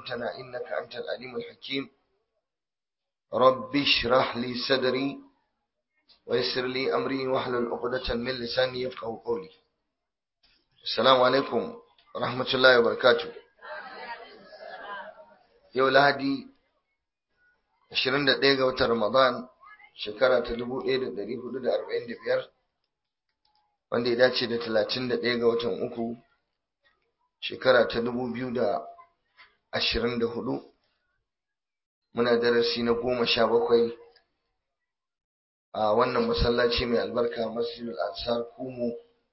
علمتنا إنك أنت العليم الحكيم رب اشرح لي صدري ويسر لي أمري واحلل عقدة من لساني يفقه قولي السلام عليكم ورحمة الله وبركاته yau lahadi 21 ga watan ramadan shekara ta 1445 wanda ya dace da 31 ga watan uku shekara ta 2024 muna darasi na goma sha bakwai a wannan masallaci mai albarka masjidul ansar kumu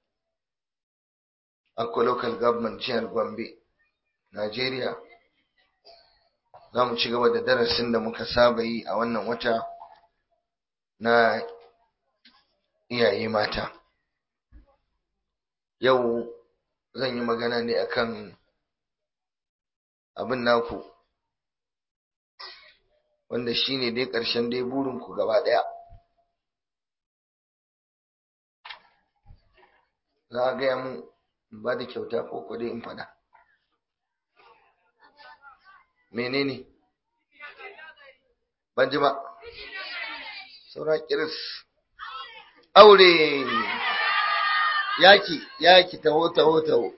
akwa local government jihar gombe nigeria za mu ci gaba da darasin da muka saba yi a wannan wata na iyaye mata yau zan yi magana ne akan abin naku wanda shine dai ƙarshen dai burinku gaba ɗaya za a gaya mun in ba da kyauta ko ko dai in faɗa menene ban ji ba saura kiris aure yaki yaki taho taho taho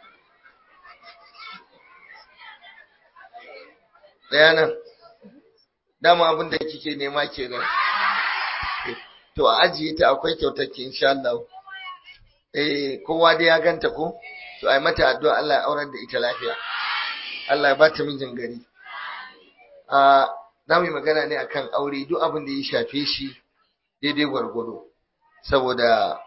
daya nan dama abin da kike nema kenan to a ajiye ta akwai kyautar ki insha Allah eh kowa dai ya ganta ko to ai mata addu'a Allah ya aurar da ita lafiya Allah ya bata mijin gari a za mu yi magana ne akan aure duk abin da ya shafe shi daidai gwargwado saboda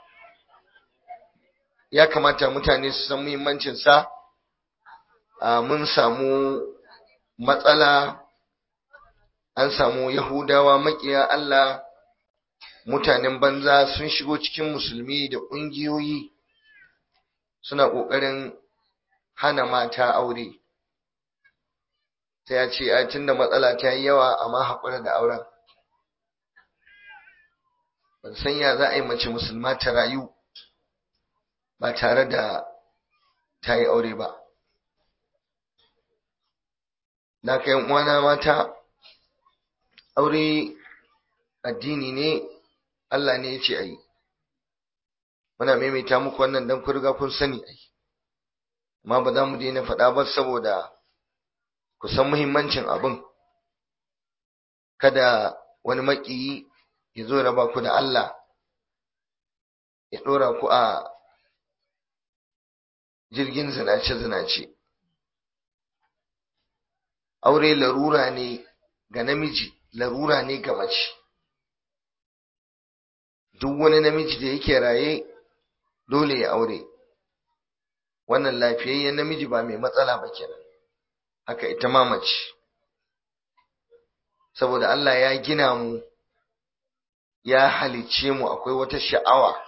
ya kamata mutane su san muhimmancin sa mun samu matsala an samu yahudawa makiya Allah mutanen banza sun shigo cikin musulmi da ƙungiyoyi suna ƙoƙarin hana mata aure sai ya ce a tunda matsala ta yi yawa amma haƙura da auren ban san ya za a yi mace musulma ta rayu ba tare da ta yi aure ba na kai uwana mata aure addini ne Allah ne ya ce a yi muna maimaita muku wannan don ku riga kun sani ai amma ba za mu daina faɗa ba saboda ku san muhimmancin abin kada wani maƙiyi ya zo raba ku da Allah ya ɗora ku a jirgin zinace-zinace aure larura ne ga namiji larura ne ga mace duk wani namiji da yake raye dole ya aure wannan lafiyayyen namiji ba mai matsala ba kenan haka ita ma mace saboda Allah ya gina mu ya halicce mu akwai wata sha'awa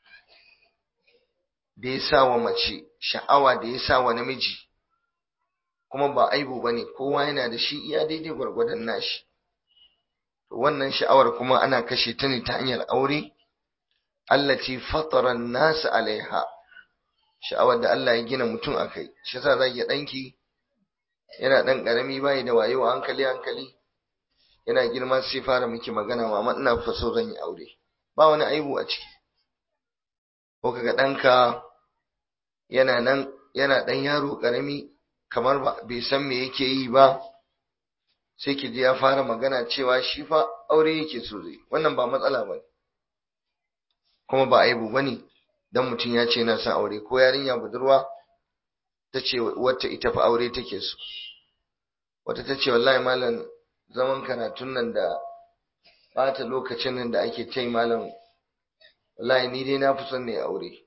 da ya sa wa mace sha'awa da ya sa wa namiji kuma ba aibu bane kowa yana da shi iya daidai gwargwadon nashi to wannan sha'awar kuma ana kashe ta ne ta hanyar aure allati fatara an-nas alaiha sha'awar da Allah ya gina mutum akai shi yasa zaki danki yana dan karami bai da wayo hankali hankali yana girma sai fara miki magana mama ina fa so zan yi aure ba wani aibu a ciki ko kaga danka yana nan yana dan yaro karami kamar ba bai san me yake yi ba sai ki ji ya fara magana cewa shi fa aure yake so zai wannan ba matsala bane kuma ba aibu bane dan mutum ya ce yana son aure ko yarinya budurwa ta ce wata ita fa aure take so wata ta ce wallahi malam zaman karatun nan da bata lokacin nan da ake tai malam wallahi ni dai na fi son ne aure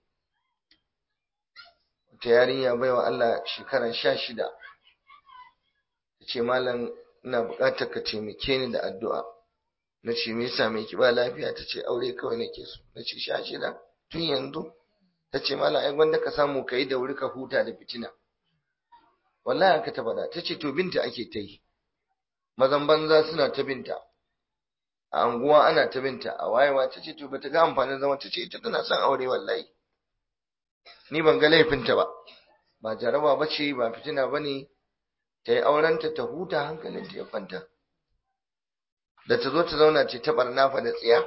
wata yarinya baiwa Allah shekara sha shida ta ce malam ina buƙatar ka taimake ni da addu'a na ce me yasa mai ki ba lafiya ta ce aure kawai nake so na ce sha shida tun yanzu ta ce malam ai gwanda ka samu ka yi da wuri ka huta da fitina wallahi aka ta faɗa ta ce to binta ake ta yi mazan banza suna ta binta a anguwa ana ta binta a wayewa ta ce to bata ga amfanin zama ta ce ita tana son aure wallahi ni ban ga laifinta ba ba jaraba ba ce ba fitina ba ne ta yi aurenta ta huta hankalinta ya kwanta da ta zo ta zauna ce ta barna fa da tsiya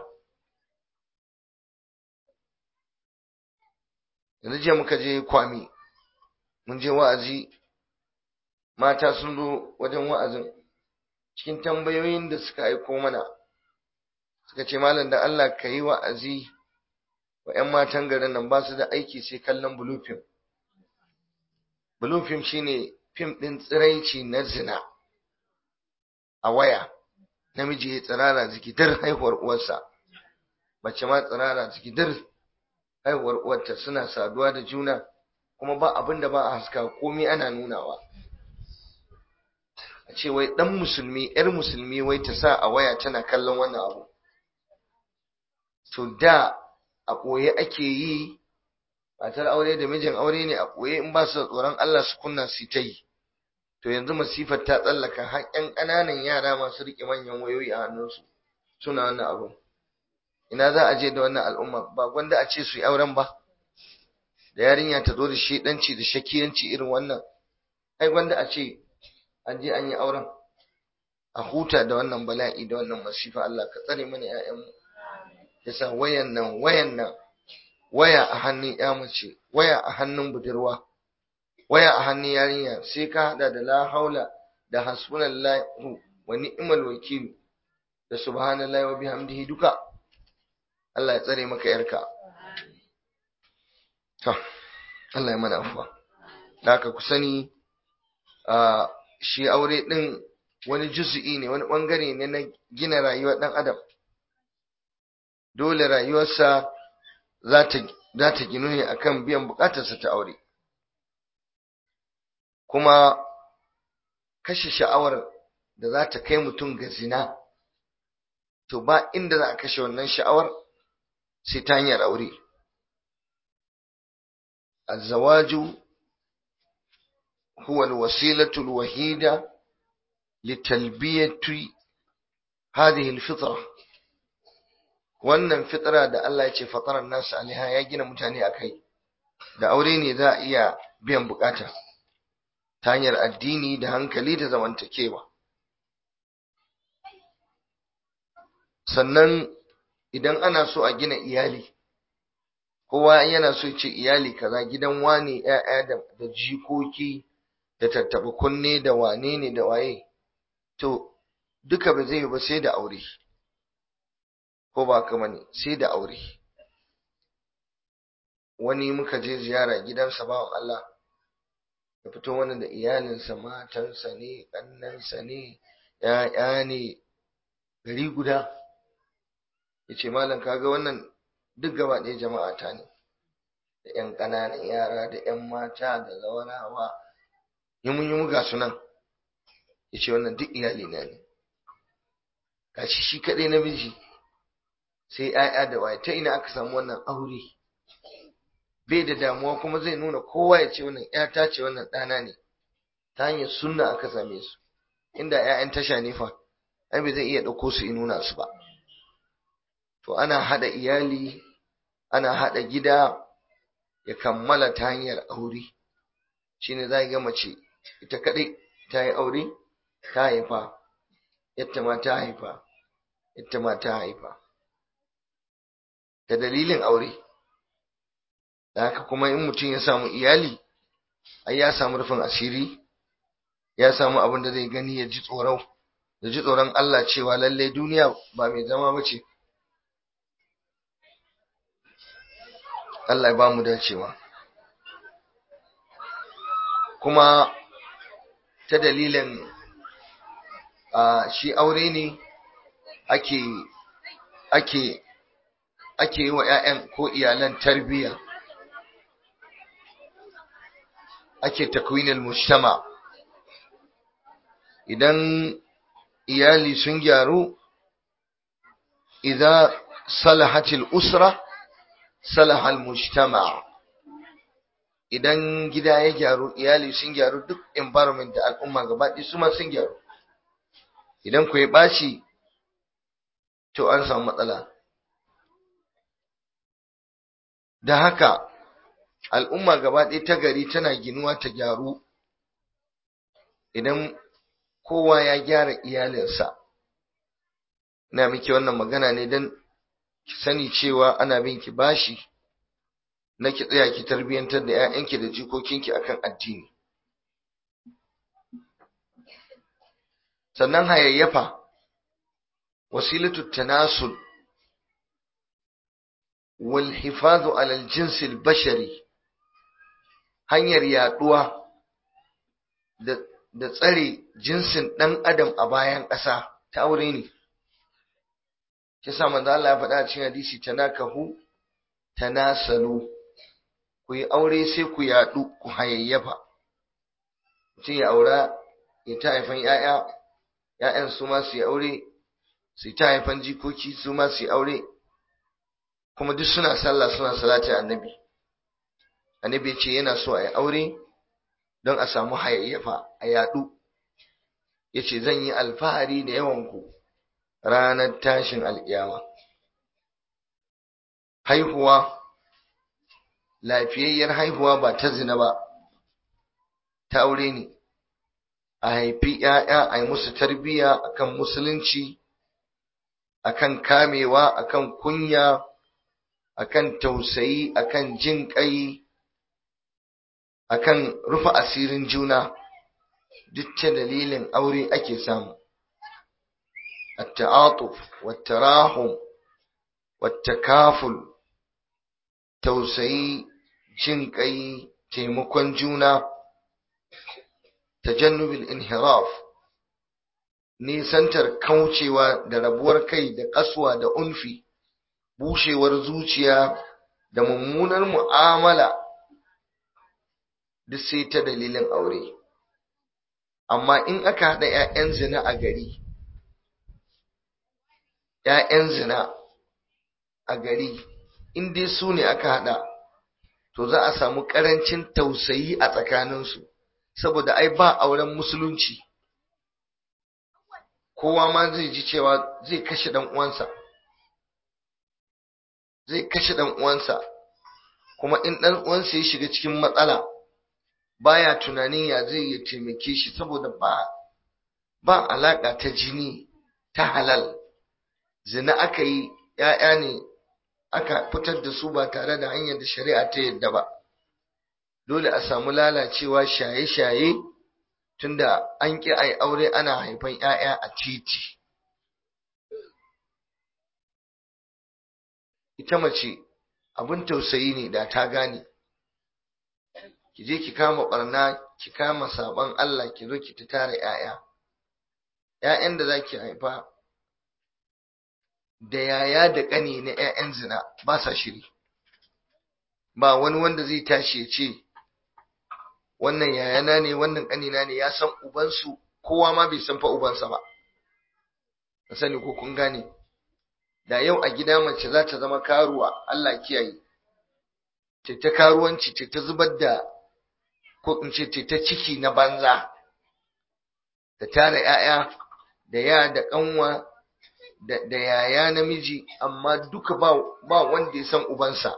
yanzu jiya muka je kwami mun je wa'azi mata sun zo wajen wa'azin cikin tambayoyin da suka aiko mana suka ce malam da Allah ka yi wa'azi wa 'yan matan garin nan ba su da aiki sai kallon blue film blue film shine fim ɗin tsiraici na zina a waya namiji ya tsirara zikidar haihuwar uwarsa mace ma tsirara zikidar haihuwar uwarta suna saduwa da juna kuma ba abin da ba a haska komai ana nunawa a ce wai dan musulmi yar musulmi wai ta sa a waya tana kallon wannan abu to da a ɓoye ake yi matar aure da mijin aure ne a ɓoye in ba su da tsoron Allah su kunna su ta yi to yanzu masifar ta tsallaka har ƴan ƙananan yara masu riƙe manyan wayoyi a hannunsu suna wannan abu ina za a je da wannan al'umma ba gwanda a ce su yi auren ba da yarinya ta zo da shedanci da shakiyanci irin wannan ai gwanda a ce an je an yi auren a huta da wannan bala'i da wannan masifa Allah ka tsare mana ƴaƴanmu yasa wayan nan wayan nan waya a hannun ƴa mace waya a hannun budurwa waya a hannun yarinya sai ka hada da la haula da hasbunallahu wa ni'mal wakil da subhanallahi wa bihamdihi duka Allah ya tsare maka yarka to Allah ya mana afuwa da ka ku sani a shi aure din wani juz'i ne wani bangare ne na gina rayuwar dan adam dole rayuwarsa za ta za ta ginu ne akan biyan bukatarsa ta aure kuma kashe sha'awar da za ta kai mutum ga zina to ba inda za a kashe wannan sha'awar sai ta hanyar aure الزواج هو الوسيلة الوحيدة لتلبية هذه الفطرة wannan fitra da Allah ya ce fatarar nasu alaiha ya gina mutane a kai da aure ne za a iya biyan bukata ta hanyar addini da hankali da zamantakewa sannan idan ana so a gina iyali kowa yana so ce iyali kaza gidan wane ƴaƴa da, da jikoki da tattaba kunne da wane ne da waye to duka ba zai yi ba sai da aure ko ba kama ne sai da aure wani muka je ziyara gidansa bawan Allah ya fito wani da iyalinsa matansa ne ƙannansa ne ƴaƴa ne gari guda ya ce malam kaga wannan duk gaba ɗaya jama'a ta ne da ƴan ƙananan yara da ƴan mata da zawarawa yi mun yi muga su nan ya ce wannan duk iyali na ne gashi shi kaɗai namiji sai ‘ya'ya da waye ta ina aka samu wannan aure bai da damuwa kuma zai nuna kowa ya ce wannan ‘yata ce wannan ɗana ne ta hanyar sunna aka same su inda ‘ya'yan tasha ne fa ai bai zai iya ɗauko su in nuna su ba to ana haɗa iyali ana haɗa gida ya kammala ta hanyar aure shine za ga mace ita kaɗai ta yi aure ta haifa yadda ma ta haifa yadda ma ta haifa da dalilin aure da haka kuma in mutum ya samu iyali ai ya samu rufin asiri ya samu abin da zai gani ya ji tsoron ya ji tsoron Allah cewa lallai duniya ba mai zama ba ce Allah ya ba mu dacewa kuma ta dalilin shi aure ne ake ake ake yi wa 'ya'yan ko iyalan tarbiyya ake takwinil mujtama idan iyali sun gyaru idza salahatil usra salahal mujtama idan gida ya gyaru iyali sun gyaru duk environment da al'umma gaba su ma sun gyaru idan ku ya ɓaci to an samu matsala da haka al'umma gaba ɗaya ta gari tana ginuwa ta gyaru idan kowa ya gyara iyalinsa ina miki wannan magana ne don ki sani cewa ana bin ki bashi na ki tsaya ki tarbiyyantar da 'ya'yanki da jikokinki akan addini sannan hayayyafa wasilatu tanasul wal hifazu ala al-jins al-bashari hanyar yaduwa da da tsare jinsin ɗan adam a bayan ƙasa ta aure ne kisa manzo Allah ya faɗa a cikin hadisi tanakahu tanasalu ku yi aure sai ku yaɗu ku hayayyafa mutum ya aura ya ta haifan ‘ya'ya ‘ya'yan su ma su yi aure su ta haifan jikoki su ma su yi aure kuma duk suna sallah suna salati annabi annabi ya ce yana so a yi aure don a samu hayayyafa a yaɗu ya ce zan yi alfahari da yawanku ranar tashin alƙiyama haihuwa lafiyayyar haihuwa ba ta zina ba ta aure ne a haifi ‘ya'ya a yi musu tarbiyya akan musulunci akan kamewa akan kunya akan tausayi akan jin ƙai akan rufe asirin juna duk ta dalilin aure ake samu التعاطف والتراحم والتكافل tausayi jin ƙai taimakon juna tajannubul inhiraf nisantar kaucewa da rabuwar kai da ƙaswa da unfi bushewar zuciya da mummunar mu'amala duk sai ta dalilin aure amma in aka haɗa 'ya'yan zina a gari ‘ya'yan zina a gari in dai su ne aka haɗa to za a samu ƙarancin tausayi a tsakaninsu saboda ai ba auren musulunci kowa ma zai ji cewa zai kashe ɗan uwansa zai kashe ɗan uwansa kuma in ɗan uwansa ya shiga cikin matsala baya tunanin ya zai ya taimake shi saboda ba ba alaƙa ta jini ta halal zina aka yi ‘ya'ya ne aka fitar da su ba tare da hanyar da shari'a ta yadda ba dole a samu lalacewa shaye-shaye tunda an ƙi a yi aure ana haifan ‘ya'ya a titi ita mace abin tausayi ne da ta gane ki je ki kama barna ki kama sabon Allah ki zo ki ta tara ‘ya'ya ‘ya'yan da za ki haifa da yaya da ƙani na ‘ya'yan zina ba sa shiri ba wani wanda zai tashi ya ce wannan yayana ne wannan ƙanina ne ya san ubansu kowa ma bai san fa ubansa ba ka sani ko kun gane da yau a gida mace za ta zama karuwa Allah kiyaye ce ta karuwanci ce ta zubar da ko in ce ta ciki na banza da tara ‘ya'ya da ya da ƙanwa da yaya namiji amma duka ba, ba wanda ya san ubansa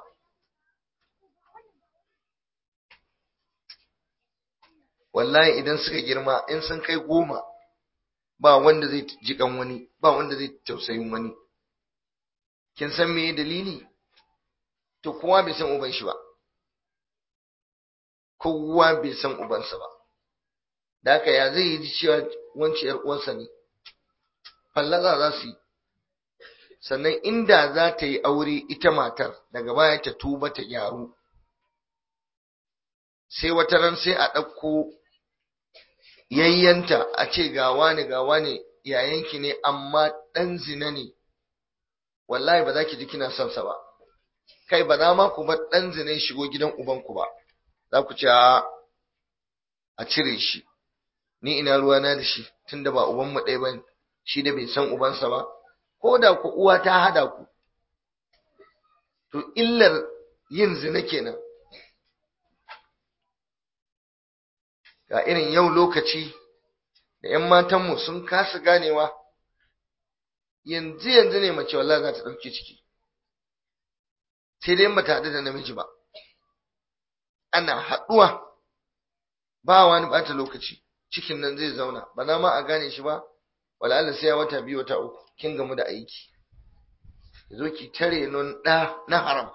wallahi idan suka girma in sun kai goma ba wanda zai jikan wani ba wanda zai tausayin wani kin san me dalili to kowa bai san uban shi ba kowa bai san ubansa ba da haka ya zai yi cewa wancan yar uwansa ne fallaza za su yi sannan inda za ta yi aure ita matar daga baya ta tuba ta gyaru sai wata ran sai a ɗauko yayyanta a ce ga wani ga wani yayanki ne amma ɗan zina ne wallahi ba za ki ji kina son sa ba kai ba za ma ku bar ɗan zina ya shigo gidan ubanku ba za ku ce a cire shi ni ina ruwana da shi tunda ba ubanmu ɗaya ba shi da bai san ubansa ba ko da ku uwa ta hada ku to illar yin zina kenan ga irin yau lokaci da ‘yan matanmu sun kasa ganewa yanzu yanzu ne mace wallah za ta ɗauke ciki sai dai ba ta haɗu da namiji ba ana haɗuwa ba wani ɓata lokaci cikin nan zai zauna ba za ma a gane shi ba wala Allah sai ya wata biyu wata uku kin gamu da aiki zo ki tare non da na haram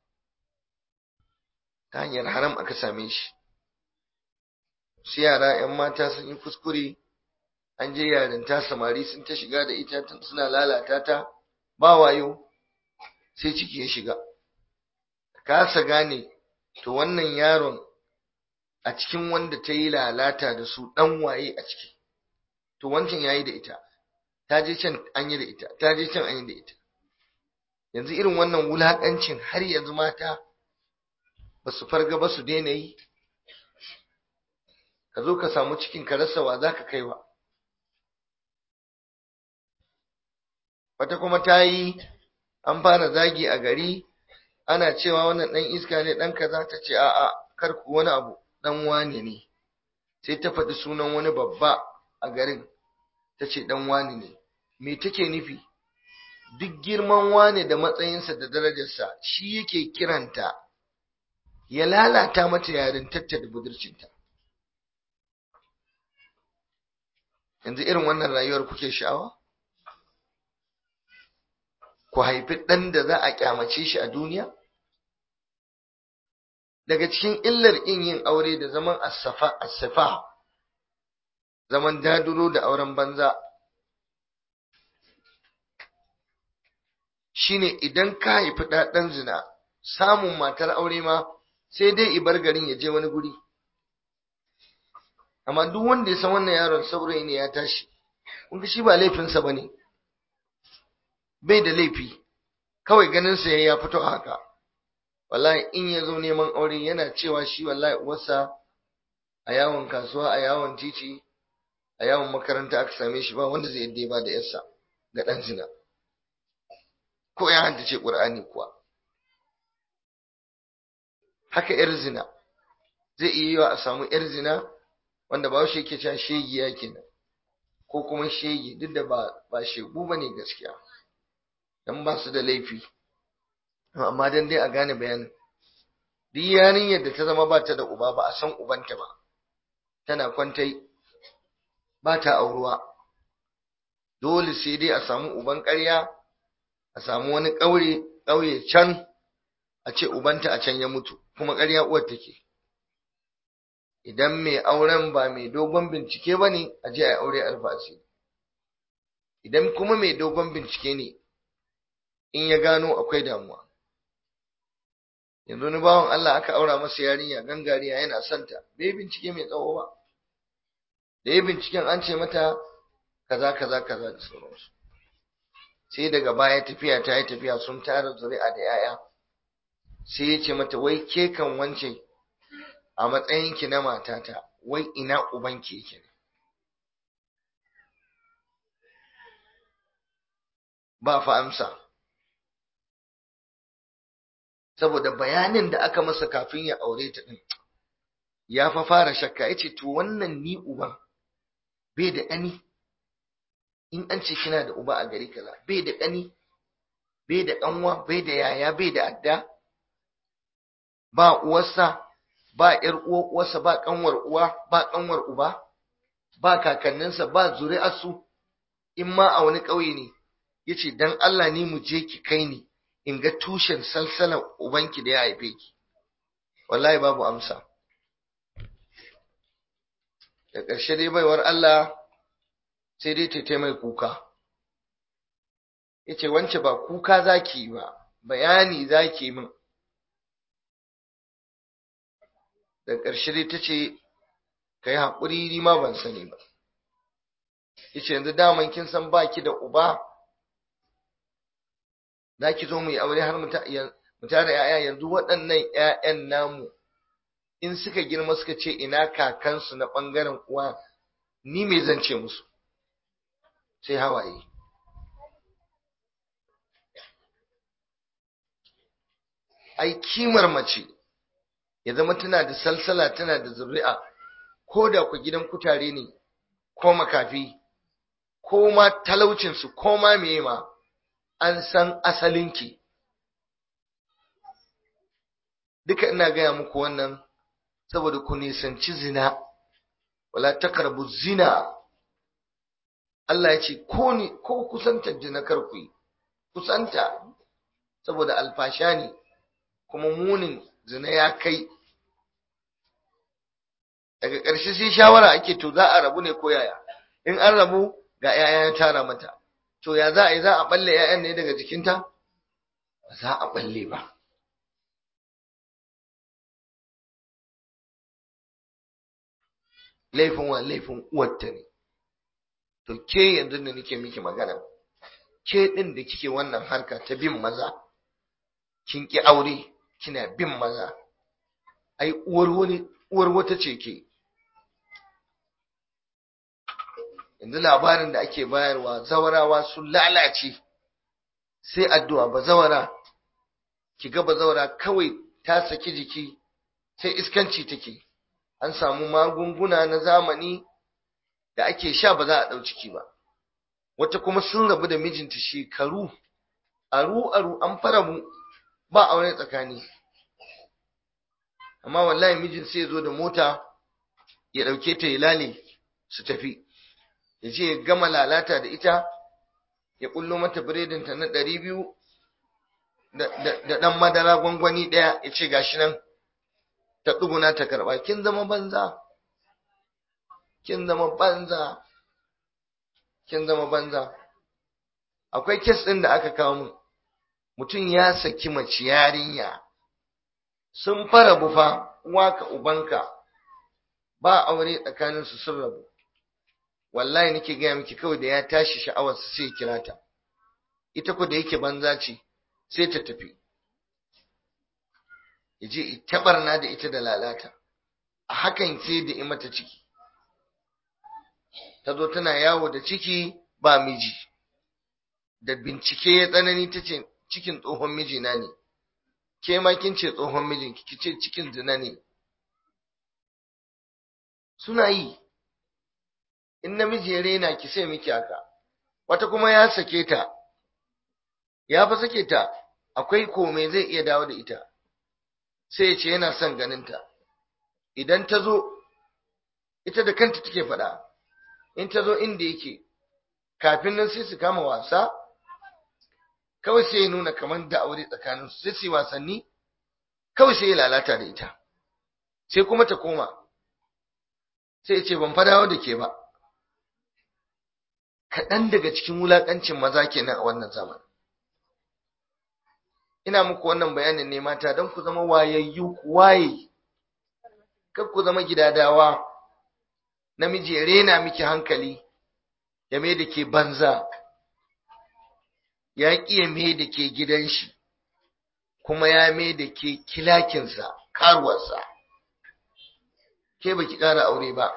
ta hanyar haram aka same shi su yara yan mata sun yi kuskure an je yarinta samari sun ta shiga da ita suna lalata ta ba wayo sai ciki ya shiga kasa gane to wannan yaron a cikin wanda ta yi lalata da su dan waye a ciki to wancan yayi da ita ta je can an yi da ita ta je can an yi da ita yanzu irin wannan wulakancin har yanzu mata ba su farga ba su daina yi ka zo ka samu cikin ka rasa wa za ka kai wa wata kuma ta yi an fara zagi a gari ana cewa wannan ɗan iska ne ɗan kaza ta ce a'a kar ku wani abu ɗan wane ne sai ta faɗi sunan wani babba a garin ta ce ɗan wane ne me take nufi duk girman wane da matsayinsa da darajarsa shi yake kiranta ya lalata mata yarintarta da budurcinta yanzu irin wannan rayuwar kuke sha'awa ku haifi ɗan da za a kyamace shi a duniya daga cikin illar in yin aure da zaman asafa zaman daduro da auren banza shine idan ka haifi ɗaɗan zina samun matar aure ma sai dai ibar garin ya je wani guri amma duk wanda ya san wannan yaron saurayi ne ya tashi kun shi ba laifinsa ba ne bai da laifi kawai ganin sa ya fito haka wallahi in ya zo neman aure yana cewa shi wallahi uwarsa a yawon kasuwa a yawon titi a yawon makaranta aka same shi ba wanda zai yadda ba da yarsa ga dan zina ko ya haddace qur'ani kuwa haka yar zina zai iya yiwa a samu yar zina wanda ba shi yake cewa shegiya kenan ko kuma shege duk da ba ba shegu bane gaskiya dan ba su da laifi amma dan dai a gane bayanin duk yarinyar da ta zama ba ta da uba ba a san ubanta ba tana kwantai ba ta auruwa dole sai dai a samu uban ƙarya a samu wani ƙauye ƙauye can a ce ubanta a can ya mutu kuma ƙarya uwar take idan mai auren ba mai dogon bincike ba ne a je a aure alfasi idan kuma mai dogon bincike ne in ya gano akwai damuwa yanzu ni bawan Allah aka aura masa yarinya gangariya yana santa bai bincike mai tsawo ba da ya binciken an ce mata kaza kaza kaza da sauransu sai daga baya tafiya ta yi tafiya sun tara zuri'a da 'ya'ya sai ya ce mata wai ke kan wance a matsayinki na matata wai ina ubanki yake ne ba fa amsa saboda bayanin da aka masa kafin ya aure ta din ya fa fara shakka yace to wannan ni uban bai da ƙani in an ce kina da uba a gari kaza bai da ƙani bai da ƙanwa bai da yaya bai da adda ba uwarsa ba ƴar uwar uwarsa ba ƙanwar uwa ba ƙanwar uba ba kakanninsa ba zuri'arsu in ma a wani ƙauye ne yace dan Allah ni mu je ki kai ni in ga tushen salsalan ubanki da ya haife ki wallahi babu amsa da ƙarshe dai baiwar Allah sai dai ta mai kuka yace wance ba kuka zaki ba bayani zaki min da ƙarshe dai ta ce ka yi haƙuri ni ma ban sani ba yace yanzu daman kin san baki da uba za ki zo mu yi aure har mu tara ‘ya'ya yanzu waɗannan ‘ya'yan namu in suka girma suka ce ina kakansu na ɓangaren uwa ni me zan ce musu sai hawaye ai kimar mace ya zama tana da salsala tana da zuri'a ko da ku gidan kutare ne ko makafi ko ma talaucinsu ko ma meye ma an san asalinki duka ina gaya muku wannan saboda ku nisanci zina wala taqrabu zina Allah ya ce ko ni ko kusantar zina kar ku yi kusanta saboda alfasha ne kuma munin zina ya kai daga ƙarshe sai shawara ake to za a rabu ne ko yaya in an rabu ga 'ya'ya ya tara mata to ya za a yi za a balle 'ya'yan ne daga jikinta ba za a balle ba laifin wa laifin uwarta ne to ke yanzu da nake miki magana ke din da kike wannan harka ta bin maza kin ki aure kina bin maza ai uwar wani uwar wata ce ke yanzu labarin da ake bayarwa zawarawa sun lalace sai addu'a ba zawara ki ga ba zawara kawai ta saki jiki sai iskanci take an samu magunguna na zamani da ake sha ba za a ɗau ciki ba wata kuma sun rabu da mijinta shekaru aru aru an fara mu ba aure tsakani amma wallahi mijin sai ya zo da mota ya ɗauke ta ya lale su tafi ya je ya gama lalata da ita ya kullo mata biredinta na ɗari biyu da ɗan madara gwangwani ɗaya ya ce gashi nan ta ɗuguna ta karɓa kin zama banza kin zama banza kin zama banza akwai kes ɗin da aka kawo mu mutum ya saki mace yarinya sun fara bufa uwaka ubanka ba aure tsakanin su sun rabu wallahi nake gaya miki kawai da ya tashi sha'awar su sai kira ta ita ko da yake banza ce sai ta tafi yaje ita barna da ita da lalata a hakan sai da in mata ciki ta zo tana yawo da ciki ba miji da bincike ya tsanani ta ce cikin tsohon mijina ne ke ma kin ce tsohon mijinki ki ce cikin zina ne suna yi in namiji ya rena ki sai miki haka wata kuma ya sake ta ya fa sake ta akwai kome zai iya dawo da ita sai ya ce yana son ganinta idan ta zo ita da kanta take faɗa in ta zo inda yake kafin nan sai su kama wasa kawai sai ya nuna kamar da aure tsakanin su sai su yi wasanni kawai sai ya lalata da ita sai kuma ta koma sai ya ce ban fadawa da ke ba kaɗan daga cikin wulaƙancin maza kenan a wannan zaman ina muku wannan bayanin ne mata don ku zama wayayyu ku waye kar ku zama gidadawa namiji ya rena miki hankali ya mai da ke banza ya ƙi ya mai da ke gidan shi kuma ya mai da ke kilakinsa karuwarsa ke baki ƙara aure ba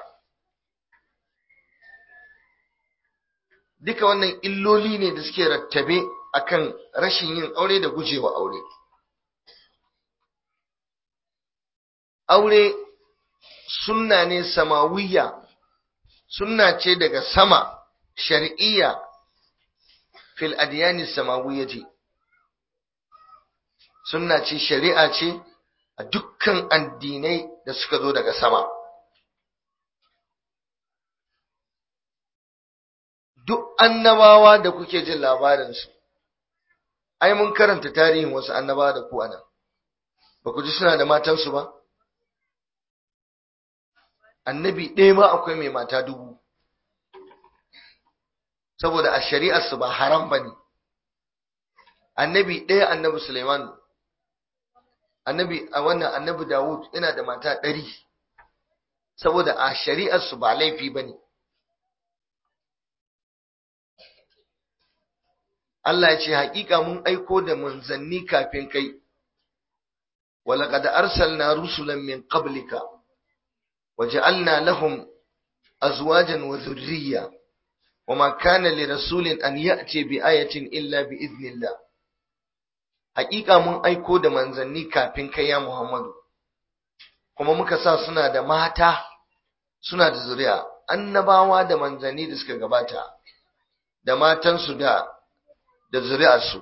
duka wannan illoli ne da suke rattabe akan rashin yin aure da gujewa aure aure sunna ne samawiyya sunna ce daga sama shar'iyya fil adyani samawiyyati sunna ce shari'a ce a dukkan addinai da suka zo daga sama duk annabawa da kuke jin labarinsu ai mun karanta tarihin wasu annabawa da ku anan ba ku ji suna da matansu ba annabi ɗaya ma akwai mai mata dubu saboda a shari'arsu ba haram ba ne annabi ɗaya annabi suleiman annabi a wannan annabi dawud yana da mata ɗari saboda a shari'arsu ba laifi ba ne Allah ya ce haƙiƙa mun aiko da manzanni kafin kai ولقد أرسلنا رسلا من قبلك وجعلنا لهم أزواجا وذرية وما كان لرسول أن يأتي بآية إلا بإذن الله حقيقة من أيكو دا منزني كافين يا محمد kuma muka sa suna da mata suna da zuriya annabawa da manzanni da suka gabata da matansu da da zuri'arsu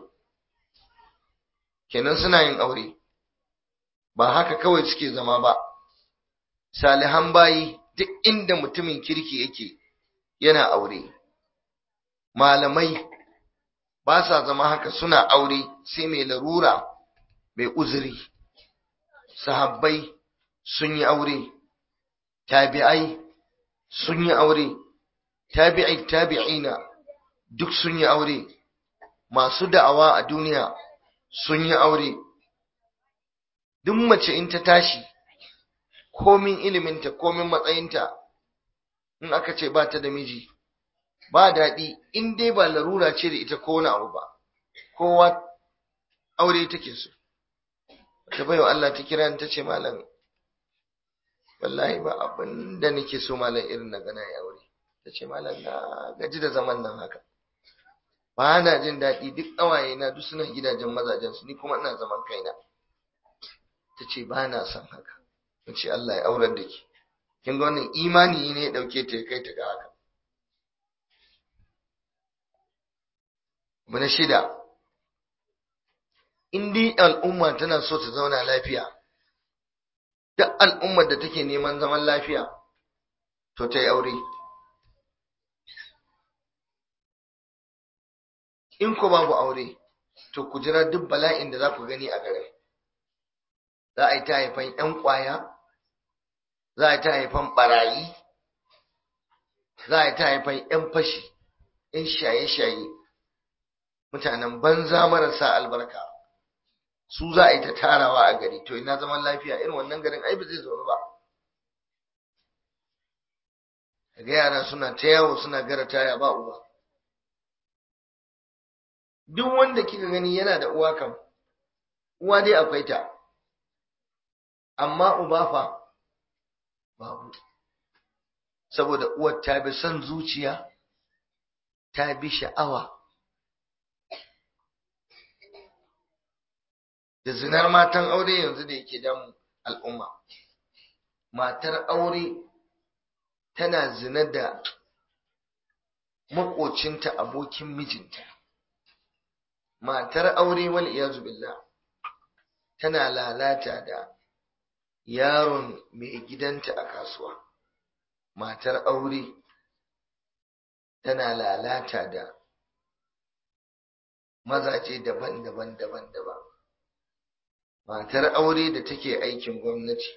kenan suna yin aure ba haka kawai suke zama ba salihan bayi duk inda mutumin kirki yake yana aure malamai ba sa zama haka suna aure sai mai larura mai uzuri sahabbai sun yi aure tabi'ai sun yi aure tabi'ai tabi'ina duk sun yi aure masu da'awa a duniya sun yi aure duk mace in ta tashi komin iliminta komin matsayinta in aka ce ba ta da miji ba daɗi in dai ba larura ce da ita ko wani abu ba kowa aure take so ta baiwa Allah ta kira ta ce malam wallahi ba abin da nake so malam irin na gana ya aure ta ce malam na gaji da zaman nan haka ba na jin daɗi duk ƙawaye na duk suna gidajen mazajen su ni kuma ina zaman kaina ta ce ba na son haka ta ce Allah ya aurar da ki kin ga wannan imani ne ya ɗauke ta ya kai ta ga haka abu na shida in dai al'umma tana so ta zauna lafiya duk al'ummar da take neman zaman lafiya to ta yi aure in ko babu aure to ku jira duk bala'in da za ku gani a garin za a yi ta haifan 'yan ƙwaya za a yi ta haifan ɓarayi za a yi ta haifan 'yan fashi 'yan shaye-shaye mutanen banza marasa albarka su za a yi ta tarawa a gari to ina zaman lafiya irin wannan garin ai ba zai zaune ba ga yara suna ta yawo suna gara taya ba uwa duk wanda kika gani yana da uwa kam uwa dai akwai ta amma uba fa babu saboda uwar ta bi son zuciya ta bi sha'awa da zinar matan aure yanzu da yake damun al'umma matar aure tana zina da makocinta abokin mijinta matar aure wal iyazu billah tana lalata da yaron mai gidanta a kasuwa matar aure tana lalata da mazaje daban-daban daban-daban matar aure da take aikin gwamnati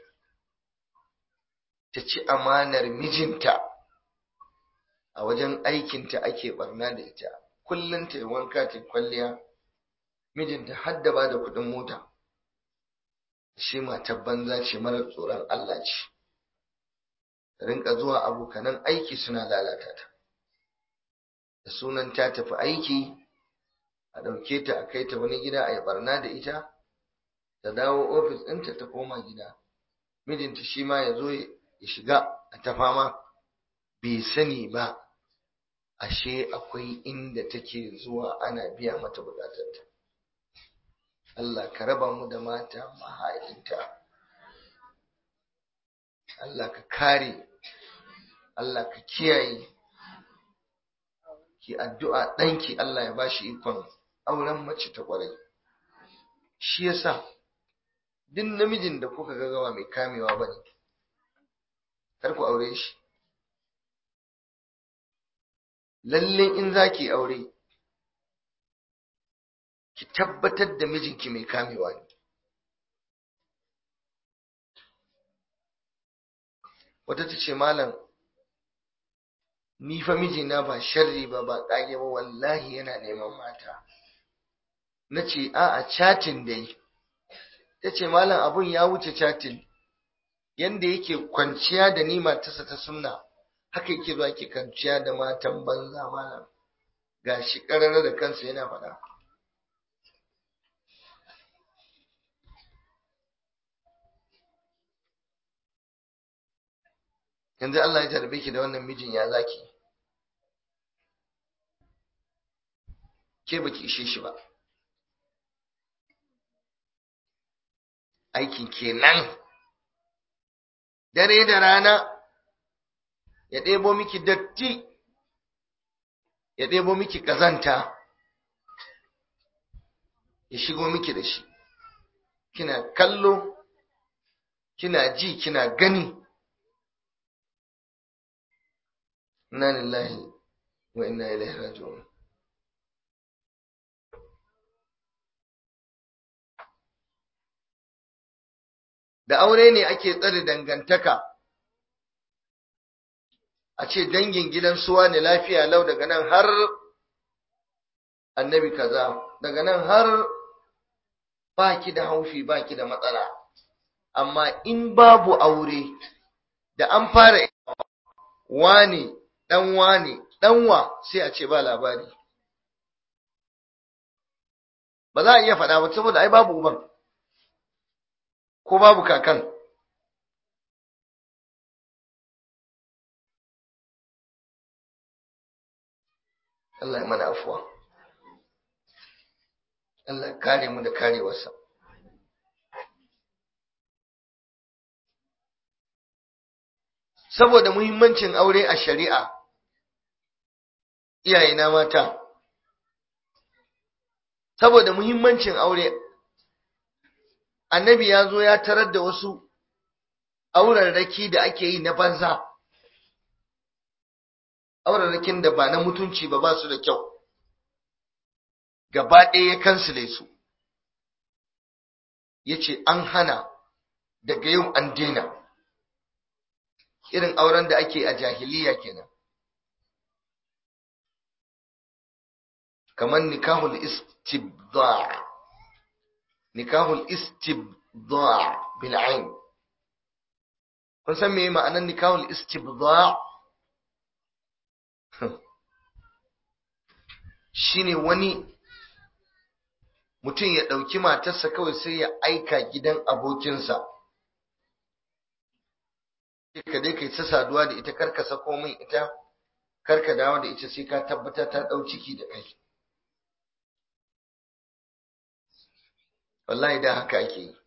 ta ci amanar mijinta a wajen aikinta ake barna da ita kullum ta yi wanka ta kwalliya mijinta hadda ba da kuɗin mota shi matar banza ce marar tsoron Allah ce rinka zuwa abokanan aiki suna lalata ta da sunan ta tafi aiki a ɗauke ta a kai ta wani gida a yi barna da ita ta dawo ofis ɗinta ta koma gida mijinta shi ma ya zo ya shiga a ta fama bai sani ba ashe akwai inda take zuwa ana biya mata bukatarta Allah ka raba mu da mata maha'inta Allah ka kare Allah ka kiyaye ki addu'a ɗanki Allah ya bashi ikon auren mace ta ƙwarai shi yasa duk namijin da kuka ga gawa mai kamewa bane kar ku aure shi lalle in zaki aure ki tabbatar da mijinki mai kamewa ne wata ta ce malam ni fa mijina ba sharri ba ba ƙage ba wallahi yana neman mata na ce a'a chatin dai ta ce malam abun ya wuce chatin yanda yake kwanciya da ni matarsa ta sunna haka yake zuwa ke kwanciya da matan banza malam ga shi ƙarara da kansa yana faɗa yanzu Allah ya tarbe ki da wannan mijin ya zaki ke baki ishe shi ba aikin kenan dare da rana ya ɗebo miki datti ya ɗebo miki ƙazanta ya shigo miki da shi kina kallo kina ji kina gani inna lillahi wa inna ilaihi raji'un da aure ne ake tsare dangantaka a ce dangin gidan suwa ne lafiya lau daga nan har annabi kaza daga nan har baki da haufi baki da matsala amma in babu aure da an fara wane dan wane danwa sai a ce ba labari ba za a iya faɗa ba saboda ai babu uban ko babu kakan Allah ya mana afuwa Allah ya kare mu da karewarsa saboda muhimmancin aure a shari'a iyayena mata saboda muhimmancin aure annabi ya zo ya tarar da wasu aurarraki da ake yi na banza aurarrakin da ba na mutunci ba ba su da kyau gaba ɗaya ya kansile su ya ce an hana daga yau an daina irin auren da ake a jahiliya kenan kamar nikahul istibda nikahul istibda bil ain kun san me ma'anar nikahul istibda shine wani mutum ya ɗauki matarsa kawai sai ya aika gidan abokinsa ka dai kai ta saduwa da ita karka sako min ita karka dawo da ita sai ka tabbata ta ɗau ciki da kai wallahi da haka ake yi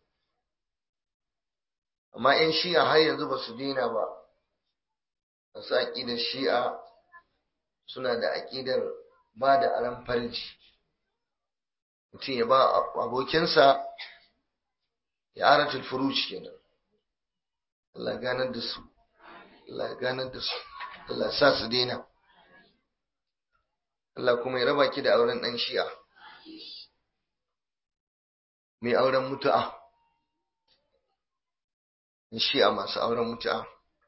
amma 'yan shi'a har yanzu ba su daina ba masu aƙidar shi'a suna da aƙidar ba da aran farji mutum ya ba abokinsa ya aratul furuci kenan Allah ganar da su Allah ganar da su Allah sa su daina Allah kuma ya raba ki da auren ɗan shi'a mai auren mutu'a shi'a masu auren mutu'a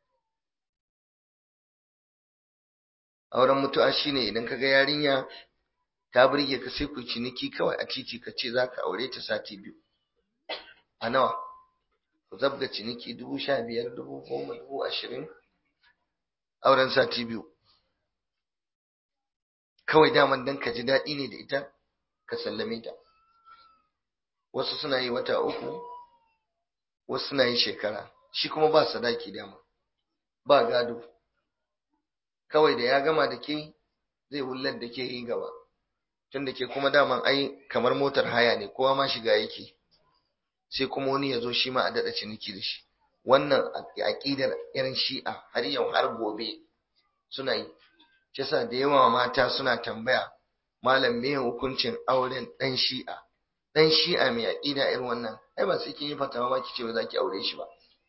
auren mutu'a shine idan kaga yarinya ta burge ka sai ku ciniki kawai a titi ka ce zaka aure ta sati biyu a nawa ku zabga ciniki dubu sha biyar dubu goma dubu ashirin auren sati biyu kawai daman dan ka ji daɗi ne da ita ka sallame ta wasu suna yi wata uku wasu suna yi shekara shi kuma ba sadaki dama ba gado kawai da ya gama da ke zai wullar da ke yi gaba tun da ke kuma daman ai kamar motar haya ne kowa ma shiga yake sai kuma wani ya zo shi ma a daɗa ciniki da shi wannan aƙidar irin shi'a har yau har gobe suna yi kisa da yawa mata suna tambaya malam me hukuncin auren ɗan shi'a ɗan shi'a mai aƙida irin wannan ai ba sai kin yi fatawa ma kice ba za ki aure shi ba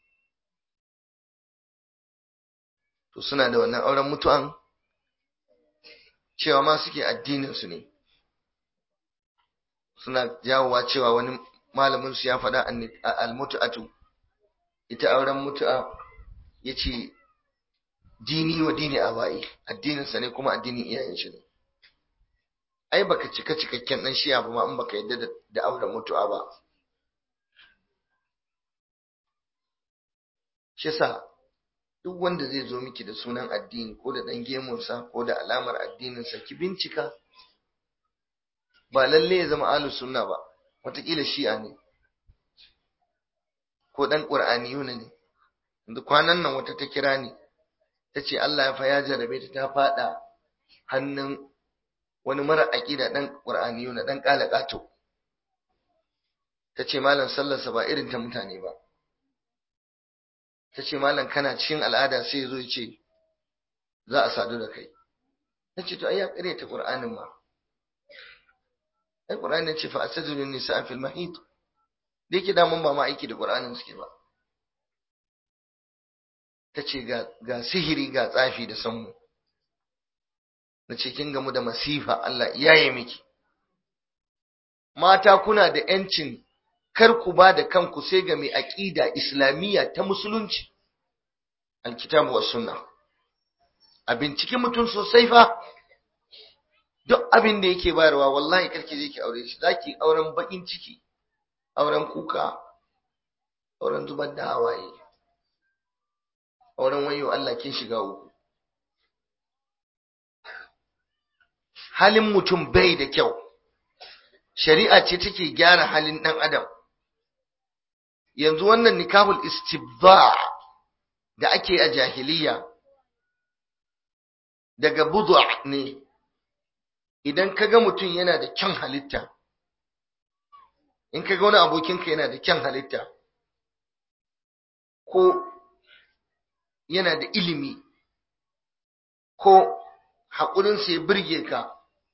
to suna da wannan auren mutu'an cewa ma suke addinin su ne suna jawowa cewa wani malamin su ya faɗa al-mutu'atu ita auren mutu'a yace dini wa dini abai addinin sa ne kuma addinin iyayen shi ne ai baka cika cikakken dan shiya ba ma in baka yadda da auren mutu'a ba shi sa duk wanda zai zo miki da sunan addini ko da dan gemunsa ko da alamar addininsa ki bincika ba lalle ya zama ahlus sunna ba wataƙila shi'a ne ko dan qur'aniyuna ne yanzu kwanan nan wata ta kira ni ta ce Allah ya fa ya jarabe ta ta fada hannun wani mara aƙida dan qur'aniyuna dan qalaqato ta ce malam sallarsa ba irin ta mutane ba ta ce malam kana cikin al'ada sai ya zo ya ce za a sadu da kai ta ce to ai ya kare ta qur'anin ma ai qur'ani ce fa asajulu nisa fil mahid da yake damun ba ma aiki da qur'anin suke ba ta ce ga ga sihiri ga tsafi da sanmu na ce kin gamu da masifa Allah iyaye miki mata kuna da yancin kar ku ba da kanku sai ga mai aqida islamiyya ta musulunci alkitabu was sunna a binciki mutum sosai fa duk abin da yake bayarwa wallahi karki je ki aure shi zaki auren bakin ciki auren kuka auren zubar da hawaye auren wayo Allah kin shiga uku halin mutum bai da kyau shari'a ce take gyara halin dan adam yanzu wannan nikahul istibda da ake a jahiliya daga bud'a ne idan kaga mutum yana da kyan halitta in kaga wani abokinka yana da kyan halitta ko yana da ilimi ko haƙurinsa ya birge ka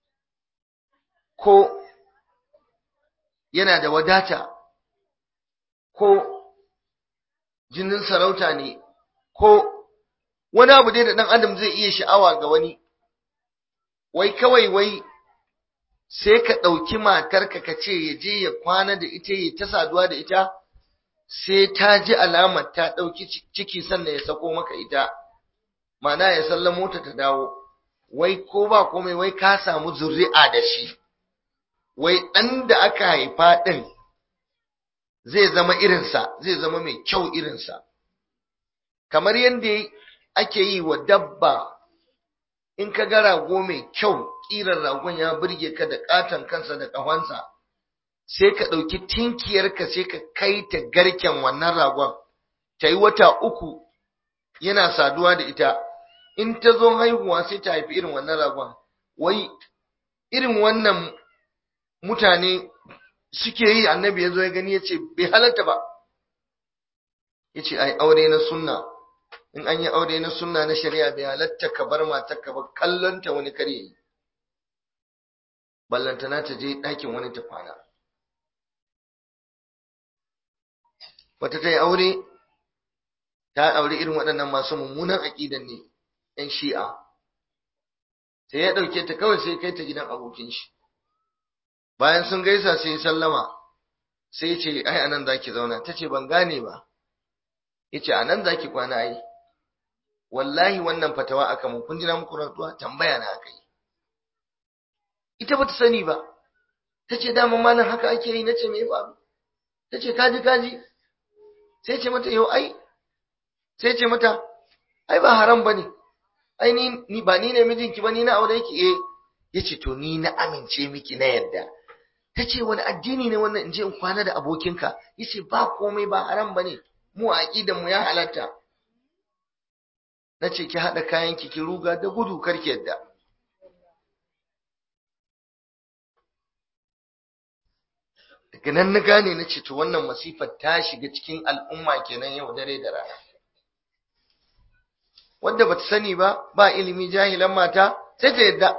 ko yana da wadata ko jinin sarauta ne ko wani abu dai da ɗan adam zai iya sha'awa ga wani wai kawai wai sai ka ɗauki matarka ka ce ya je ya kwana da ita ya ta saduwa da ita sai ta ji alamar ta ɗauki ciki sannan ya sako maka ita mana ya sallamo ta ta dawo wai ko ba komai wai ka samu zuri'a da shi wai ɗan da aka haifa ɗin zai zama irinsa zai zama mai kyau irinsa kamar yadda ake yi wa dabba in ka ga rago mai kyau ƙirar ragon ya burge ka da ƙaton kansa da ƙahonsa sai ka ɗauki tinkiyarka sai ka kai ta garken wannan ragon ta yi wata uku yana saduwa da ita in ta zo haihuwa sai ta haifi irin wannan ragon wai irin wannan mutane suke yi annabi ya zo ya gani ya ce bai halatta ba ya ce ai aure na sunna in an yi aure na sunna na shari'a bai halatta ka bar matarka ba kallonta wani kare yi ballantana ta je ɗakin wani ta kwana wata ta yi aure ta aure irin waɗannan masu mummunan aƙidan ne ‘yan shi'a sai ya ɗauke ta kawai sai kai ta gidan abokin shi bayan sun gaisa sai sallama sai ce ai anan zaki zauna ta ce ban gane ba ya ce anan zaki kwana ai wallahi wannan fatawa aka mun kun jira muku rantsuwa tambaya na aka yi ita bata sani ba ta ce dama malam haka ake yi na ce me faru ta ce kaji kaji sai ce mata yau ai sai ce mata ai ba haram ba ne ai ni ba ni ne mijinki ba ni na aure ki eh ya ce to ni na amince miki na yadda ta ce wani addini ne wannan in je in kwana da abokinka ya ce ba komai ba haram ba ne mu a aƙidan mu ya halatta na ce ki haɗa kayan ki ki ruga da gudu karki yadda daga nan na gane na ce to wannan masifar ta shiga cikin al'umma kenan yau dare da rana wanda bata sani ba ba ilimi jahilan mata sai ta yadda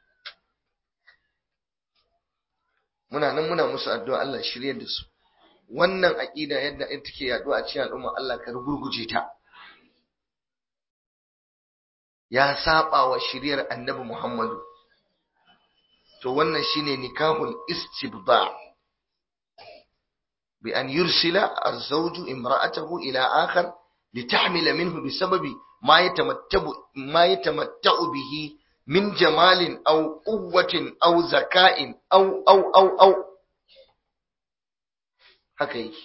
muna nan muna musu addu'a Allah shirye da su wannan aqida yadda ita take yaduwa a cikin al'umma Allah ka rugurguje ta ya saba wa shiriyar annabi Muhammadu to wannan shine nikahul istibda bi an yursila az-zawju imra'atahu ila akhar litahmila minhu bisababi ma yatamattabu ma yatamatta'u bihi min jamalin aw quwwatin aw zaka'in aw aw aw aw haka yake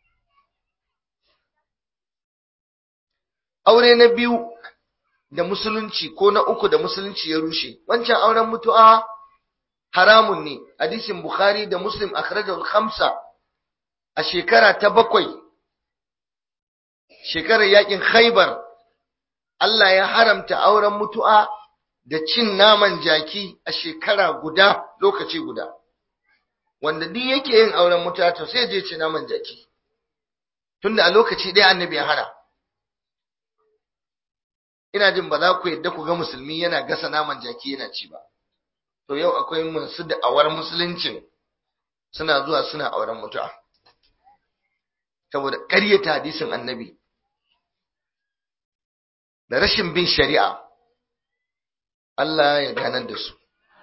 aure na biyu da musulunci ko na uku da musulunci ya rushe wancan auren mutu'a haramun ne hadisin bukhari da muslim akhrajahu al-khamsa a shekara ta bakwai shekarar yakin khaybar Allah ya haramta auren mutu'a da cin naman jaki a shekara guda lokaci guda wanda duk yake yin auren mutu'a to sai je ci naman jaki tunda a lokaci ɗaya annabi ya hana ina jin ba za ku yadda ku ga musulmi yana gasa naman jaki yana ci ba to yau akwai masu da'awar musuluncin suna zuwa suna auren mutu'a saboda ƙaryata hadisin annabi da rashin bin shari'a Allah ya ganar da su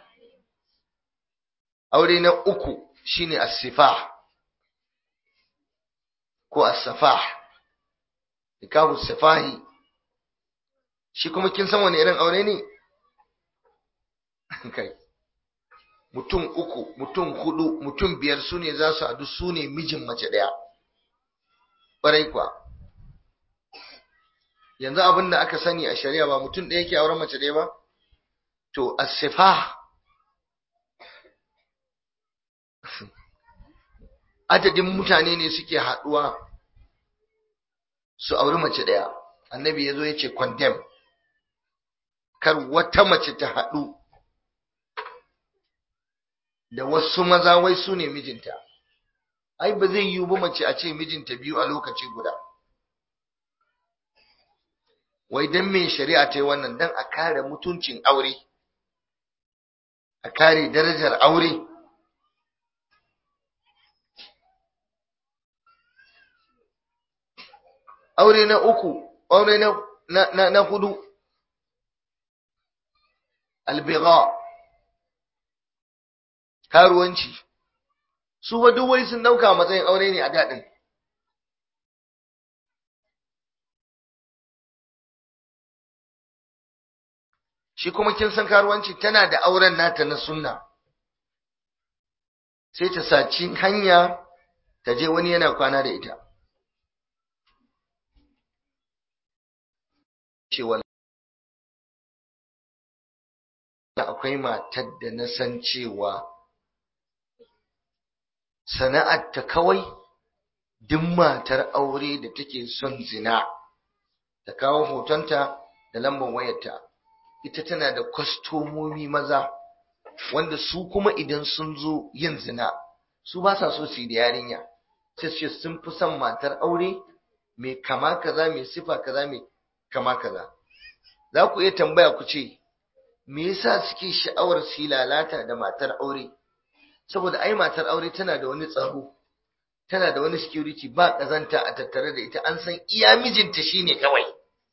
aure na uku shine as-sifah ko as-safah nikahu sifahi shi kuma kin san wani irin aure ne kai mutum uku mutum hudu mutum biyar su ne za su haɗu su ne mijin mace ɗaya ƙwarai kuwa yanzu abin da aka sani a shari'a ba mutum ɗaya ke auren mace ɗaya ba to asifa adadin mutane ne suke haɗuwa su auri mace ɗaya annabi ya zo ya ce condemn kar wata mace ta haɗu da wasu maza wai su ne mijinta ai ba zai yiwu ba mace a ce mijinta biyu a lokaci guda wai dan me shari'a ta yi wannan dan a kare mutuncin aure a kare darajar aure aure na uku aure na na na hudu albigha karuwanci su ba duk wai sun dauka matsayin aure ne a daɗin shi kuma kin san karuwanci tana da auren nata na sunna sai ta saci hanya ta je wani yana kwana da ita cewa akwai matar da na san cewa sana'arta kawai duk matar aure da take son zina ta kawo hotonta da lambar wayarta ita tana da kwastomomi maza wanda su kuma idan sun zo yin zina su ba sa so su yi da yarinya sai su sun fi son matar aure mai kama kaza mai sifa kaza mai kama kaza za ku iya tambaya ku ce me yasa suke sha'awar su yi lalata da matar aure saboda ai matar aure tana da wani tsaro tana da wani security ba kazanta a tattare da ita an san iya mijinta shine kawai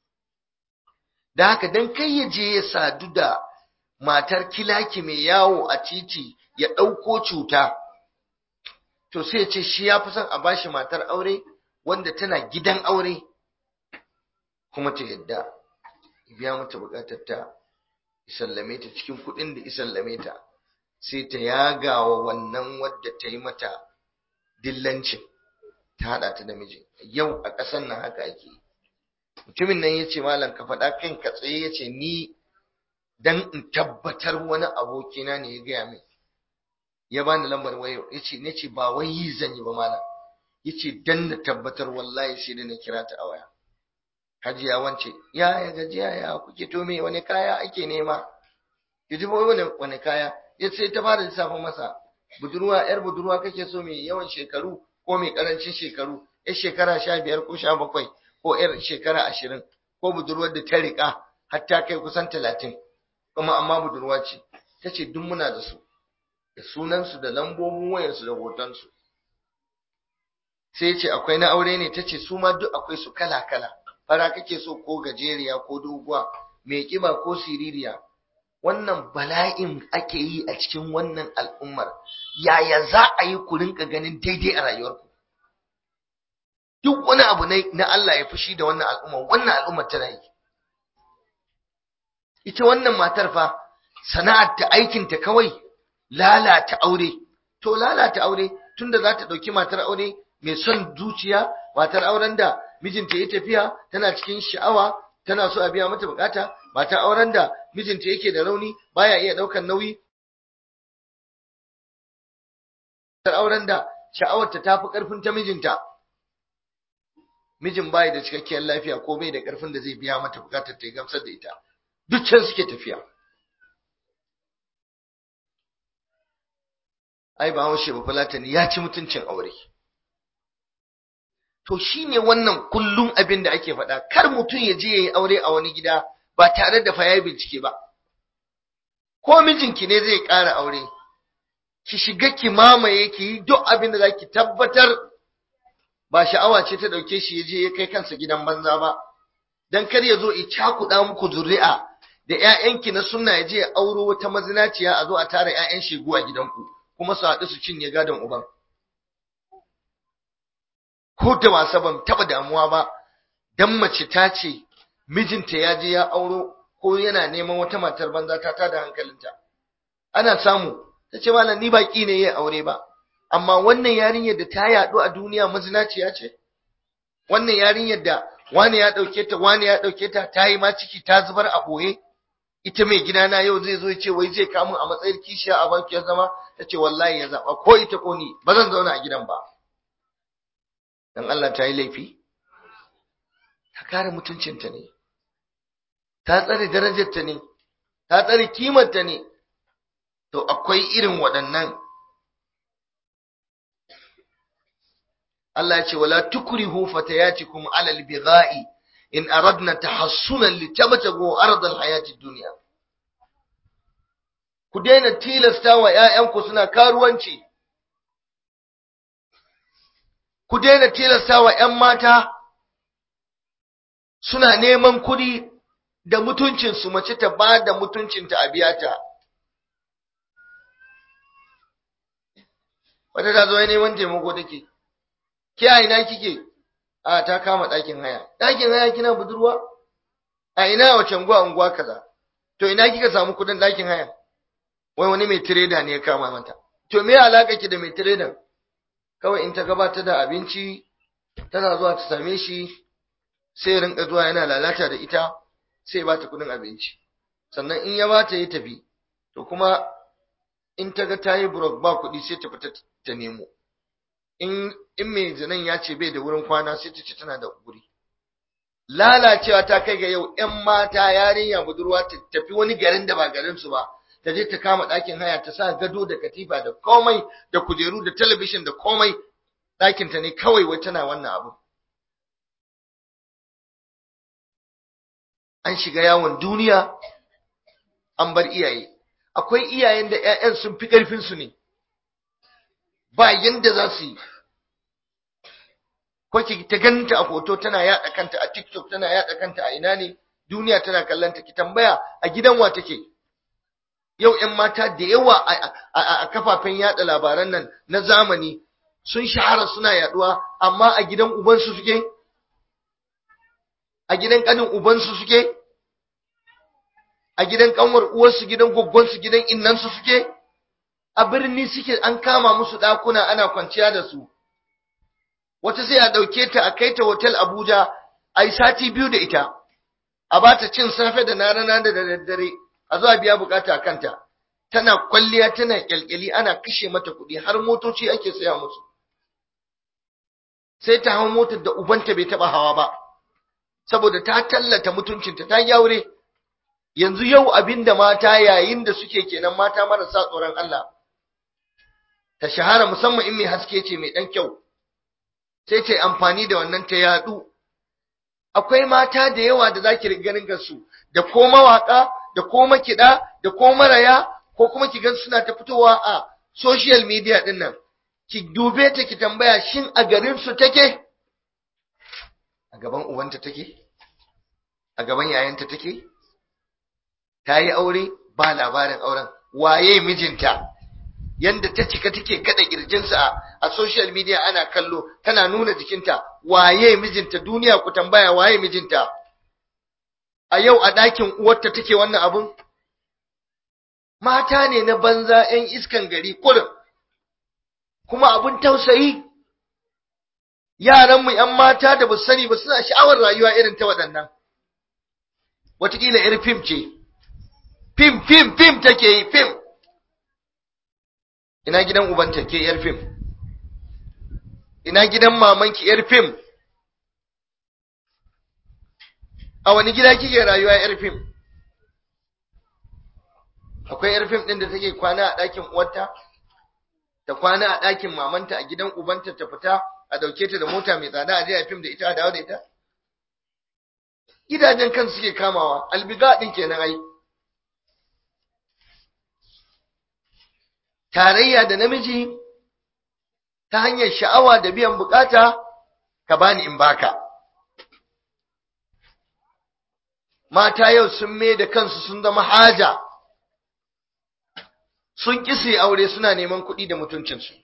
da haka dan kai ya je ya sadu da matar kilaki mai yawo a titi ya ɗauko cuta to sai ya ce shi ya fi son a bashi matar aure wanda tana gidan aure kuma ta yadda biya mata bukatar ta isallame ta cikin kuɗin da isallame ta sai ta yagawa wannan wadda ta yi mata dillancin ta haɗa ta da miji yau a ƙasar nan haka ake mutumin nan ya ce malam ka faɗa kan ka tsaye ya ce ni dan in tabbatar wani abokina ne ya gaya min ya bani lambar wayo ya ce ne ce ba wai yi zan yi ba malam ya ce dan na tabbatar wallahi sai da na kira ta a waya hajiya wance ya ya gajiya ya kuke to me wani kaya ake nema ki ji wani wani kaya ya sai ta fara lissafin masa budurwa yar budurwa kake so mai yawan shekaru ko mai karancin shekaru yar shekara sha biyar ko sha bakwai ko yar shekara ashirin ko budurwar da ta riƙa har ta kai kusan talatin kuma amma budurwa ce ta ce duk muna da su da sunansu da lambobin wayarsu da hotonsu sai ce akwai na aure ne ta ce su ma duk akwai su kala kala fara kake so ko gajeriya ko doguwa mai kiba ko siririya wannan bala'in ake yi a cikin wannan al'ummar yaya za a yi ku rinka ganin daidai a rayuwarku duk wani abu na Allah ya fushi da wannan al'ummar wannan al'ummar tana yi ita wannan matar fa sana'ar ta aikin ta kawai lalata aure to lalata aure tunda za ta dauki matar aure mai son zuciya matar auren da mijinta ya tafiya tana cikin sha'awa tana so a biya mata bukata matar auren da mijinta yake da rauni baya iya daukan nauyi matar auren da sha'awarta ta fi karfin ta mijinta mijin bai da cikakkiyar lafiya ko bai da karfin da zai biya mata bukatar ta gamsar da ita duk can suke tafiya ai ba haushe ba fulatani ya ci mutuncin aure to shine wannan kullum abin da ake faɗa kar mutum ya je yayi aure a wani gida ba tare da fa yayi bincike ba ko mijinki ne zai ƙara aure ki shiga ki mamaye ki yi duk abin da zaki tabbatar ba sha'awa ce ta dauke shi ya je ya kai kansa gidan banza ba dan kar ya zo ya cakuɗa muku zuri'a da ƴaƴanki na sunna ya je ya auro wata mazinaciya a zo a tara ƴaƴan shegu a gidanku kuma su haɗu su cinye gadon uban ko da wasa ban taba damuwa ba dan mace ta ce mijinta ya je ya auro ko yana neman wata matar banza ta tada hankalinta ana samu ta ce malam ni baki ne ya aure ba amma wannan yarinyar da ta yaɗu a duniya mazinaciya ce wannan yarinyar da wani ya ɗauke ta wani ya ɗauke ta ta yi ma ciki ta zubar a ɓoye ita mai gidana yau zai zo ya ce wai zai kamun a matsayin kishiya a banki ya zama ta ce wallahi ya zaɓa ko ita ko ni ba zan zauna a gidan ba dan Allah ta yi laifi ta kare mutuncinta ne ta tsare darajarta ne ta tsare kimarta ne to akwai irin waɗannan Allah ya ce wala tukrihu fatayatikum ala albigha'i in aradna tahassunan litabtagu arda alhayati dunya ku daina tilasta wa ƴaƴanku suna karuwanci ku daina tilasta wa ƴan mata suna neman kuɗi da mutuncinsu mace ta ba da mutuncinta a biya ta wata ta zo neman taimako take ke a ina kike a ta kama ɗakin haya ɗakin haya kina budurwa a ina wace unguwa unguwa kaza to ina kika samu kuɗin ɗakin haya wai wani mai tireda ne ya kama mata to me alaka ki da mai tiredan kawai in ta gabata da abinci tana zuwa ta same shi sai rinka zuwa yana lalata da ita sai ba ta kuɗin abinci sannan in ya ba ta yi tafi to kuma in ta ga ta yi burok ba kuɗi sai ta fita ta nemo in in mai zinan ya ce bai da wurin kwana sai ta ce tana da guri lalacewa ta kai ga yau ƴan mata yarinya budurwa ta tafi wani garin da ba garin su ba ta je ta kama ɗakin haya ta sa gado da katifa da komai da kujeru da talabishin da komai ɗakin ta ne kawai wai tana wannan abu an shiga yawon duniya an bar iyaye akwai iyayen da ƴaƴan sun fi ƙarfin su ne ba yanda za su yi ko ki ta ganta a hoto tana yaɗa kanta a TikTok tana yaɗa kanta a ina ne duniya tana kallon ta ki tambaya a gidan wa take yau ƴan mata da yawa a kafafen yaɗa labaran nan na zamani sun shahara suna yaɗuwa amma a gidan ubansu suke a gidan ƙanin ubansu suke a gidan ƙanwar uwarsu gidan goggonsu gidan innansu suke a birni suke an kama musu ɗakuna ana kwanciya da su wata sai a ɗauke ta a kai ta hotel Abuja a yi sati biyu da ita a ba ta cin safe da na rana da daddare a zuwa biya bukata a kanta tana kwalliya tana kyalkyali ana kashe mata kuɗi har motoci ake saya musu sai ta hau motar da ubanta bai taɓa hawa ba saboda ta tallata mutuncinta ta yaure yanzu yau abinda mata yayin da suke kenan mata marasa tsoron Allah ta shahara musamman in mai haske ce mai ɗan kyau sai ta amfani da wannan ta yadu akwai mata da yawa da zaki ganin gansu da ko mawaka da ko makida da ko maraya ko kuma ki gan suna ta fitowa a social media din nan ki dube ta ki tambaya shin a garin su take a gaban uwanta take a gaban yayanta take ta yi aure ba labarin auren waye mijinta yanda ta cika take kada kirjinsa a social media ana kallo tana nuna jikinta waye mijinta duniya ku tambaya waye mijinta a yau a ɗakin uwarta take wannan abun mata ne na banza 'yan iskan gari kurin kuma abun tausayi yaranmu 'yan mata da ba sani ba suna sha'awar rayuwa irin ta waɗannan wataƙila 'yar fim ce fim fim fim take yi fim ina gidan ubanta ke yar fim ina gidan mamanki yar fim a wani gida kike rayuwa yar fim akwai yar fim din da take kwana a ɗakin uwarta ta kwana a ɗakin mamanta a gidan ubanta ta fita a dauke ta da mota mai tsada a je a fim da ita a dawo da ita gidajen kan suke kamawa albiga din kenan ai tarayya da namiji ta hanyar sha'awa da biyan bukata ka bani in baka mata yau sun mai da kansu sun zama haja sun ƙi su aure suna neman kuɗi da mutuncinsu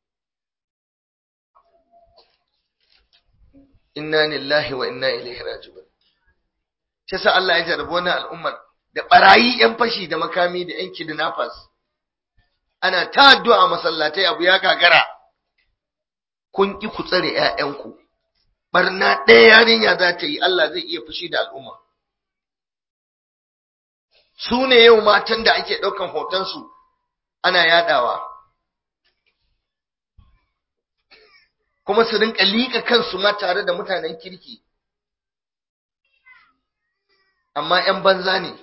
inna lillahi wa inna ilaihi raji'un shi sa Allah ya jarabi wannan al'ummar da barayi yan fashi da makami da yan kidnappers ana ta addu'a masallatai abu ya gagara kun ki ku tsare ƴaƴanku barna ɗaya yarinya za ta yi Allah zai iya fushi da al'umma su ne yau matan da ake ɗaukan hotonsu ana yadawa kuma su rinka liƙa kansu ma tare da mutanen kirki amma ‘yan banza ne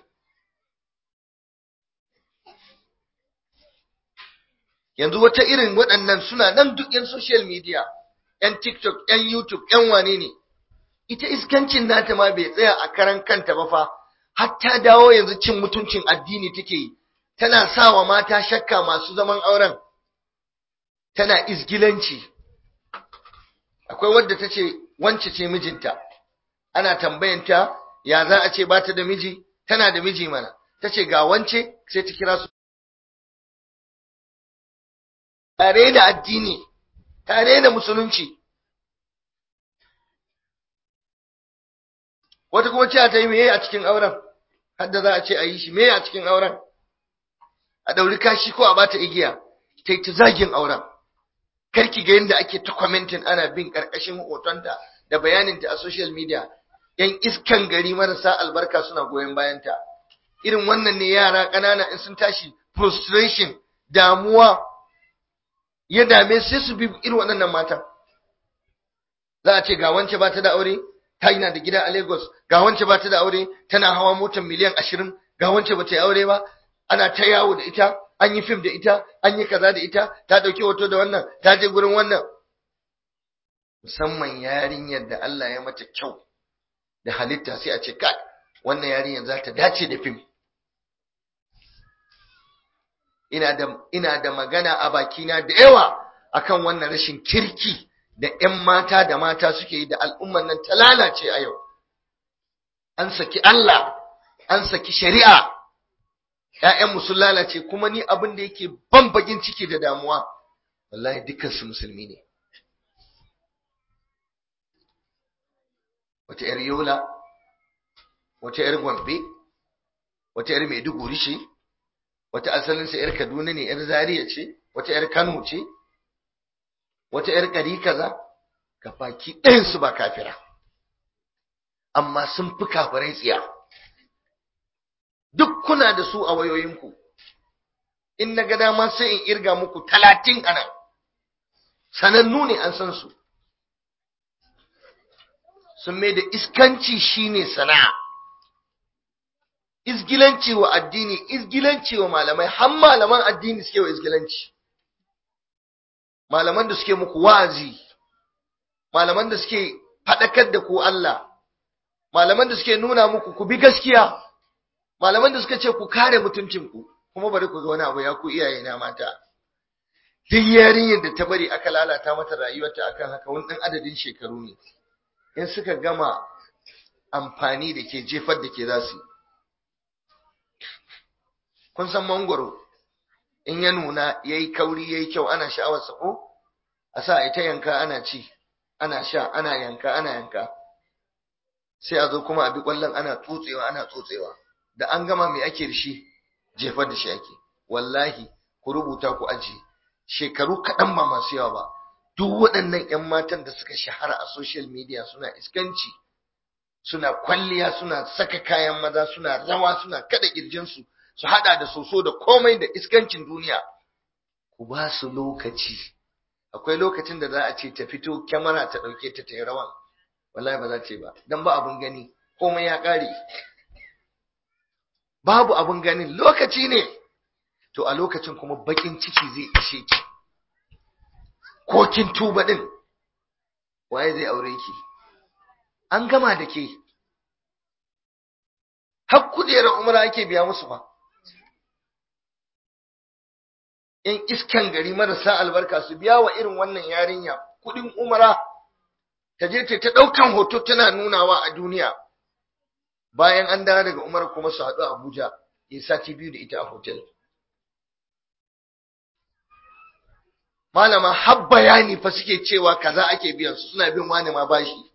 yanzu wata irin waɗannan suna nan duk ‘yan social media ‘yan tiktok ‘yan youtube ‘yan wane ne ita iskancin nata ma bai tsaya a karan kanta ba fa hatta dawo yanzu cin mutuncin addini take yi tana sa wa mata shakka masu zaman auren tana izgilanci akwai wadda ta ce wance ce mijinta ana tambayanta ya za a ce ba ta da miji tana da miji mana ta ce ga wance sai ta kira su tare da addini tare da musulunci wata kuma cewa ta yi meye a cikin auren hadda za a ce a yi shi meye a cikin auren a ɗauri kashi ko a bata igiya ta yi ta zagin auren karki ga yadda ake ta commenting ana bin ƙarƙashin hotonta da bayaninta a social media yan iskan gari marasa albarka suna goyon bayanta irin wannan ne yara ƙanana in sun tashi frustration damuwa ya dame sai su bi irin waɗannan matan za a ce ga wance ba ta da aure ta yana da gida a Lagos ga wance ba ta da aure tana hawa motar miliyan ashirin ga wance ba ta yi aure ba ana ta yawo da ita an yi fim da ita an yi kaza da ita ta ɗauki hoto da wannan ta je gurin wannan musamman yarinyar da Allah ya mata kyau da halitta sai a ce kai wannan yarinyar za ta dace da fim ina da ina da magana a bakina da yawa akan wannan rashin kirki da ƴan mata da mata suke yi da al'umman nan ta lalace a yau an saki Allah an saki shari'a ƴaƴanmu sun lalace kuma ni abin da yake ban bagin ciki da damuwa wallahi dukkan su musulmi ne wata ‘yar Yola, wata ‘yar Gombe, wata ‘yar Maiduguri ce, wata asalinsa ‘yar Kaduna ne, ‘yar Zaria ce, wata ‘yar Kano ce, wata ‘yar ƙari kaza, ka baki ɗayansu ba kafira, amma sun fi kafirai tsiya. Duk kuna da su a wayoyinku, in na ga dama sai in irga muku talatin a nan, sanannu ne an san su. sun mai da iskanci shine sana'a isgilanci wa addini isgilanci wa malamai har malaman addini suke wa isgilanci malaman da suke muku wa'azi malaman da suke faɗakar da ku Allah malaman da suke nuna muku ku bi gaskiya malaman da suka ce ku kare mutuncinku kuma bari ku ga wani abu ya ku iyaye na mata duk yarinyar da ta bari aka lalata mata rayuwarta akan haka wani ɗan adadin shekaru ne in suka gama amfani da ke jefar da ke za su kun san mangwaro in ya nuna ya yi kauri ya yi kyau ana sha'awar sako a sa ita yanka ana ci ana sha ana yanka ana yanka sai a zo kuma a bi kwallon ana tsotsewa ana tsotsewa da an gama mai ake da shi jefar da shi ake wallahi ku rubuta ku ajiye shekaru kaɗan ba masu yawa ba duk waɗannan 'yan matan da suka shahara a social media suna iskanci suna kwalliya suna saka kayan maza suna rawa suna kada kirjinsu su hada da soso da komai da iskancin duniya ku ba su lokaci akwai lokacin da za a ce ta fito kyamara ta ɗauke ta ta yi rawan wallahi ba za ta yi ba don ba abun gani komai ya ƙare babu abun ganin lokaci ne to a lokacin kuma bakin ciki zai ishe ki ko kin tuba din waye zai aure ki an gama da ke har kujerar umra ake biya musu ba in iskan gari marasa albarka su biya wa irin wannan yarinya kudin umra ta je ta ta daukan hoto tana nunawa a duniya bayan an dawo daga umar kuma su haɗu a abuja ya sati biyu da ita a hotel malama har bayani fa suke cewa kaza ake biyan su suna bin wani ma bashi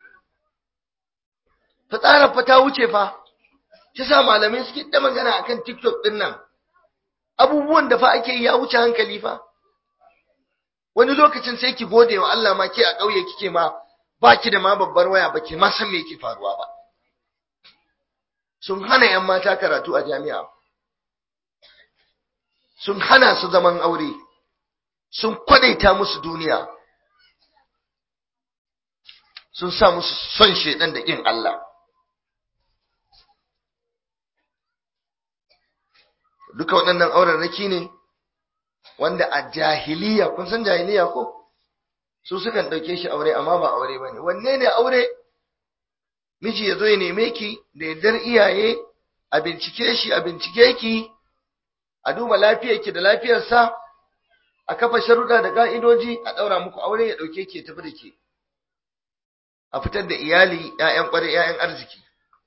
fitsarar fa ta wuce fa ta sa malamai suke ta magana akan tiktok din nan abubuwan da fa ake yi ya wuce hankali fa wani lokacin sai ki gode wa Allah ma ke a ƙauye kike ma baki da ma babbar waya ba ke ma san me yake faruwa ba sun hana yan mata karatu a jami'a sun hana su zaman aure sun kwadaita musu duniya sun sa musu son shedan da ƙin Allah duka waɗannan aurarraki ne wanda a jahiliya kun san jahiliya ko su sukan ɗauke shi aure amma ba aure ba ne wanne ne aure miji ya zo ya neme ki da yardar iyaye a bincike shi a bincike ki a duba lafiyarki da lafiyarsa a kafa sharuɗa da ƙa'idoji a ɗaura muku aure ya ɗauke ki ya tafi da ke a fitar da iyali ‘ya'yan ƙwarai ‘ya'yan arziki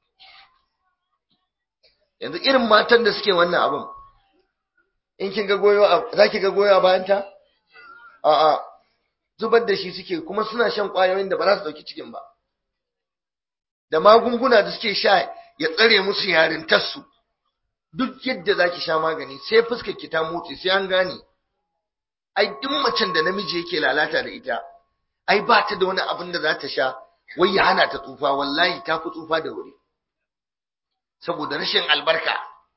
yanzu irin matan da suke wannan abin in kin ga goyo za ki ga goyo a bayanta a'a zubar da shi suke kuma suna shan ƙwayoyin da ba za su ɗauki cikin ba da magunguna da suke sha ya tsare musu yarintarsu duk yadda za ki sha magani sai fuskar ki ta motsi sai an gane ai duk macen da namiji yake lalata da ita ai ba ta da wani abin da za ta sha wai ya hana ta tsufa wallahi ta fi tsufa da wuri saboda rashin albarka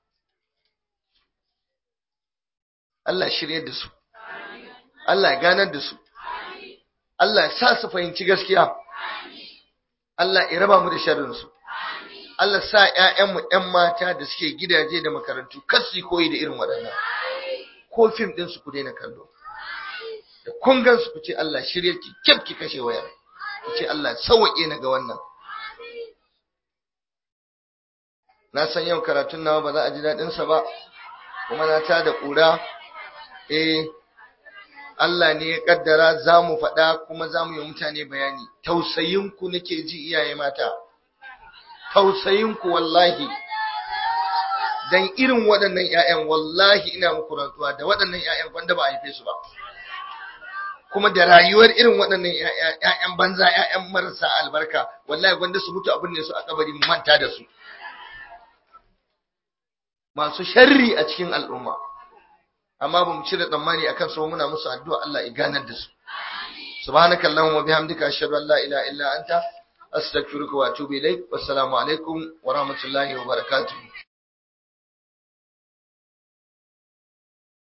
Allah shirye da su Allah ya ganar da su Allah ya sa su fahimci gaskiya Allah ya raba mu da sharrin su Allah sa ƴaƴanmu ƴan mata da suke gidaje da makarantu kar su koyi da irin waɗannan ko fim ɗin su ku daina kallo da kun gan su ku ce Allah shirye ki kyaf ki kashe wayar ku ce Allah sauwaƙe na ga wannan na san yau karatun nawa ba za a ji daɗin sa ba kuma na ta da ƙura eh Allah ne ya kaddara za mu faɗa kuma za mu yi mutane bayani tausayinku nake ji iyaye mata tausayinku wallahi dan irin waɗannan ƴaƴan wallahi ina muku rantsuwa da waɗannan ƴaƴan wanda ba a haife su ba kuma da rayuwar irin waɗannan ƴaƴan banza ƴaƴan marasa albarka wallahi wanda su mutu abin ne su a kabari mu manta da su masu sharri a cikin al'umma amma ba mu cire tsammani akan su muna musu addu'a Allah ya ganar da su subhanaka allahumma bihamdika ashhadu an la ilaha illa anta astaghfiruka wa atubu ilaik wassalamu alaikum wa rahmatullahi wa barakatuh